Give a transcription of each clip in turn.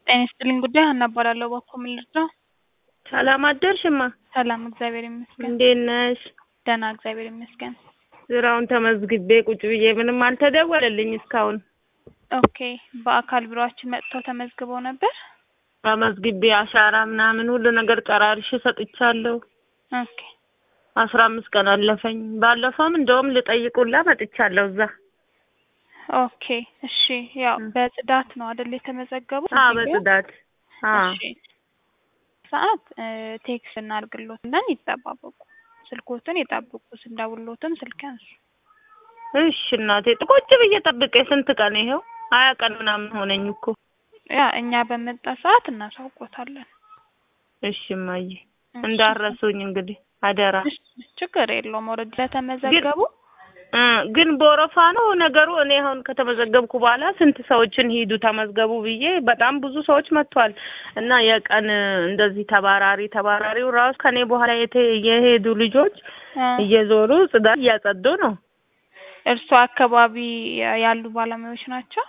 ጤና ይስጥልኝ ጉዳይ ሀና እባላለሁ። እባክዎ ምን ልርዳው? ሰላም አደርሽማ? ሰላም እግዚአብሔር ይመስገን። እንዴት ነሽ? ደህና እግዚአብሔር ይመስገን። ስራውን ተመዝግቤ ቁጭ ብዬ ምንም አልተደወለልኝ እስካሁን። ኦኬ በአካል ቢሮአችን መጥተው ተመዝግበው ነበር? ተመዝግቤ አሻራ ምናምን ሁሉ ነገር ጨራርሼ ሰጥቻለሁ። ኦኬ አስራ አምስት ቀን አለፈኝ። ባለፈውም እንደውም ልጠይቁላ መጥቻለሁ እዛ። ኦኬ እሺ። ያው በጽዳት ነው አይደል የተመዘገቡት? አዎ እዚህ ጋር? በጽዳት አዎ እሺ ሰዓት ቴክስት እናድርግሎት እና ይጠባበቁ። ስልኮትን ይጠብቁ። ስንደውልሎትም ስልክ ያንሱ። እሺ እናቴ ቁጭ ብዬ ጠብቄ ስንት ቀን ይኸው ሀያ ቀን ምናምን ሆነኝ እኮ። ያ እኛ በመጣ ሰዓት እናሳውቆታለን። እሺ እማዬ እሺ። እንዳረሱኝ እንግዲህ አደራ። እሺ፣ ችግር የለውም። ኦልሬዲ ስለተመዘገቡ እ ግን በወረፋ ነው ነገሩ። እኔ አሁን ከተመዘገብኩ በኋላ ስንት ሰዎችን ሂዱ ተመዝገቡ ብዬ በጣም ብዙ ሰዎች መጥቷል። እና የቀን እንደዚህ ተባራሪ ተባራሪው ራሱ ከኔ በኋላ የተ- የሄዱ ልጆች እ እየዞሩ ጽዳት እያጸዱ ነው። እርሶ አካባቢ ያሉ ባለሙያዎች ናቸው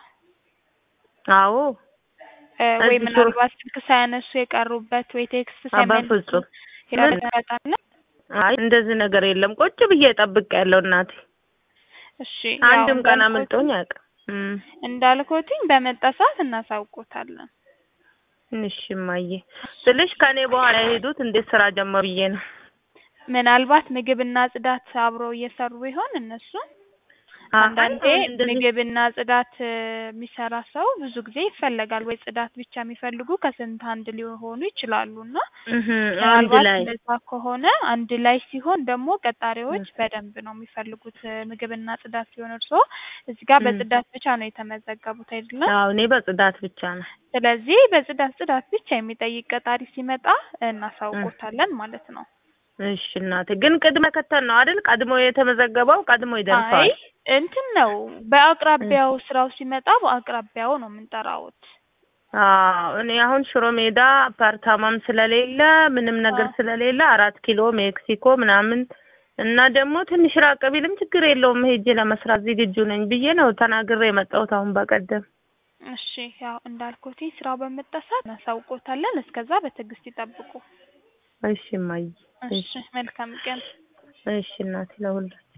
አዎ እ ወይ እዚህ ምናልባት ስልክ ሳያነሱ የቀሩበት ወይ ቴክስት አ ሳይመልሱ በፍጹም ይረጋጣል። አይ እንደዚህ ነገር የለም። ቁጭ ብዬ ጠብቅ ያለው እናቴ እሺ አንድም ያው ቀን እንዳልኩት- አምልጦኝ አያውቅም። እም እንዳልኩትኝ በመጣ ሰዓት እናሳውቆታለን። እሺ እማዬ ስልሽ ከኔ በኋላ የሄዱት እንዴት ስራ ጀመሩ ብዬ ነው። ምናልባት ምግብና ጽዳት አብረው እየሰሩ ይሆን እነሱ? አንዳንዴ አሁን እንደዚህ ምግብና ጽዳት እ የሚሰራ ሰው ብዙ ጊዜ ይፈለጋል። ወይ ጽዳት ብቻ የሚፈልጉ ከስንት አንድ ሊሆኑ ይችላሉ እና እህ አንድ ምናልባት ላይ እንደዛ ከሆነ አንድ ላይ ሲሆን ደግሞ ቀጣሪዎች በደንብ ነው የሚፈልጉት እ ምግብና ጽዳት ሲሆን እርስዎ እዚህ ጋር እም። በጽዳት ብቻ ነው የተመዘገቡት አይደለም? አዎ እኔ በጽዳት ብቻ ነው። ስለዚህ በጽዳት ጽዳት ብቻ የሚጠይቅ ቀጣሪ ሲመጣ እናሳውቆታለን ማለት ነው። እሺ እናቴ ግን ቅድመ ከተል ነው አይደል? ቀድሞ የተመዘገበው ቀድሞ አይ ይደርሰዋል። እንትን ነው በአቅራቢያው ስራው ሲመጣ በአቅራቢያው ነው የምንጠራውት። አዎ እኔ አሁን ሽሮ ሜዳ አፓርታማም ስለሌለ ምንም ነገር አዎ። ስለሌለ አራት ኪሎ ሜክሲኮ ምናምን እና ደግሞ ትንሽ ራቅ ቢልም ችግር የለውም ሄጄ ለመስራት ዝግጁ ነኝ ብዬ ነው ተናግሬ የመጣሁት አሁን በቀደም። እሺ ያው እንዳልኩት ስራው በመጣ ሰዓት እናሳውቆታለን። እስከዛ በትዕግስት ይጠብቁ። እሺ እማዬ እሺ መልካም ቀን። እሺ እናቴ ለሁላችሁ